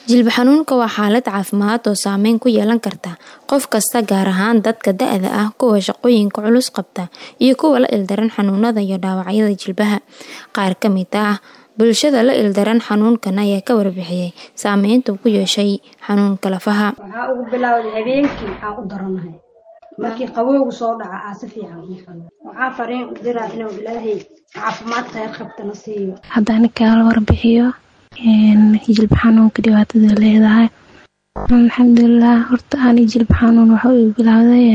Jilbo xanuunka waa xaalad caafimaad oo saameyn ku yeelan karta qof kasta gaar ahaan dadka da'da ah, kuwa shaqooyinka culus qabta, iyo kuwa la ildaran xanuunada iyo dhaawacyada jilbaha. Qaar ka mid ah bulshada la ildaran xanuunkan ayaa ka warbixiyay saameynta uu ku yeeshay xanuunka lafaha. Waxaa ugu bilowday habeenkii waxaan u daranahay markii qabowgu soo dhaca aa si fiican ii xanuun waxaa fariin u diraa inuu ilaahay caafimaad khayr qabtana siiyo haddaan kaala warbixiyo jilbo xanuunka dhibaatada leedahay alxamdulilah horta ani jilbo xanuun waxa uu bilowday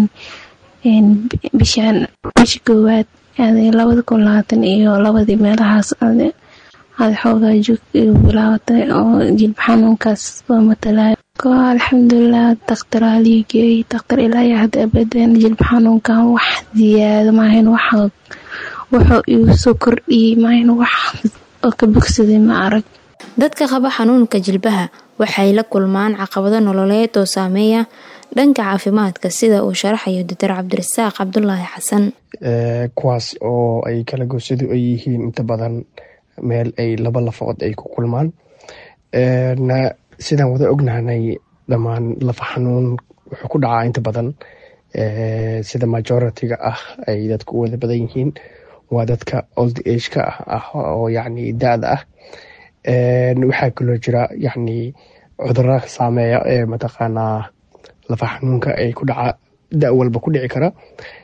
bishaan bisha koowaad labada kun labaatan iyo labadii meelahaas aada xoogaa joogta igu bilaabatay oo jilbo xanuunkaas oo matalaayo ko alxamdulilah daktaraa lii geeyey daktar ilaa iyo hadda abadan jilbo xanuunkan wax ziyaado maahayn wax wuxuu igu soo kordhiyey maahayn wax oo ka bogsaday ma arag Dadka qaba xanuunka jilbaha waxay la kulmaan caqabado nololeed oo saameeya dhanka caafimaadka sida uu sharaxayo Dr. Cabdirasaaq Cabdulaahi Xasan. kuwaas oo ay kala goosadu ay yihiin inta badan meel ay laba lafood ay ku kulmaan sidaan wada ognahanay dhammaan lafa xanuun wuxuu ku dhacaa inta badan sida majority-ga ah ay dadku u wada badan yihiin waa dadka old age-ka ah oo yacni da-da ah waxaa kaloo jira yacni cudurada saameeya ee mataqaanaa lafa xanuunka ay ku dhaca da walba ku dhici kara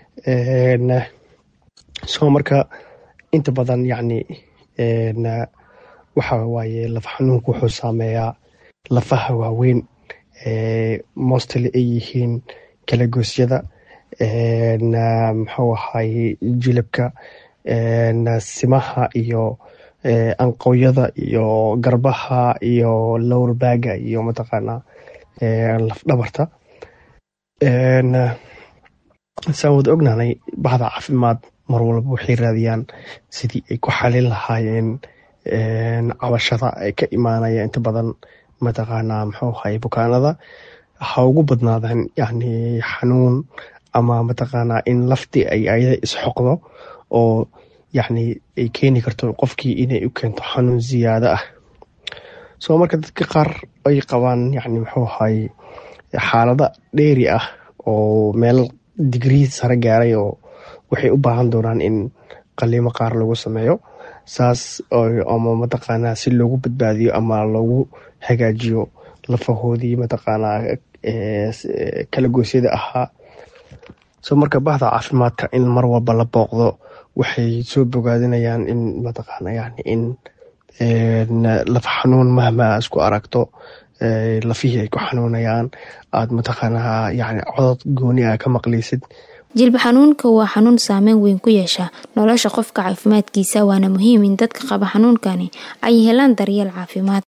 soo marka inta badan yacni waxa waaye lafa xanuunka wuxuu saameeyaa lafaha waaweyn mostly ay yihiin kalagoosyada muxuu ahaye jilibka simaha iyo anqowyada iyo garbaha iyo lower baga iyo mataqaanaa laf dhabarta saan wada ognaanay bahda caafimaad mar walba waxay raadiyaan sidii ay ku xalin lahaayeen cabashada ay ka imaanaya inta badan mataqaanaa muxuu ahaye bukaanada ha ugu badnaadaan yacni xanuun ama mataqaanaa in laftii ay ayada isxoqdo oo yacni ay keeni karto qofkii inay u keento xanuun ziyaado ah soo marka dadka qaar ay qabaan yacni muxuu ahaye xaalada dheeri ah oo meel digrii sare gaaray oo waxay u baahan doonaan in qaliimo qaar lagu sameeyo saas ama mataqaanaa si loogu badbaadiyo ama loogu hagaajiyo lafahoodii mataqaanaa kala goosyada ahaa soo marka bahda caafimaadka in mar walba la booqdo waxay soo bogaadinayaan in mataqaana yani in lafa xanuun mahma isku aragto lafihii ay ku xanuunayaan aada mataqaanaa yani codod gooni ah ka maqlaysid jilbo xanuunka waa xanuun saameyn weyn ku yeesha nolosha qofka caafimaadkiisa waana muhiim in dadka qaba xanuunkani ay helaan daryeel caafimaad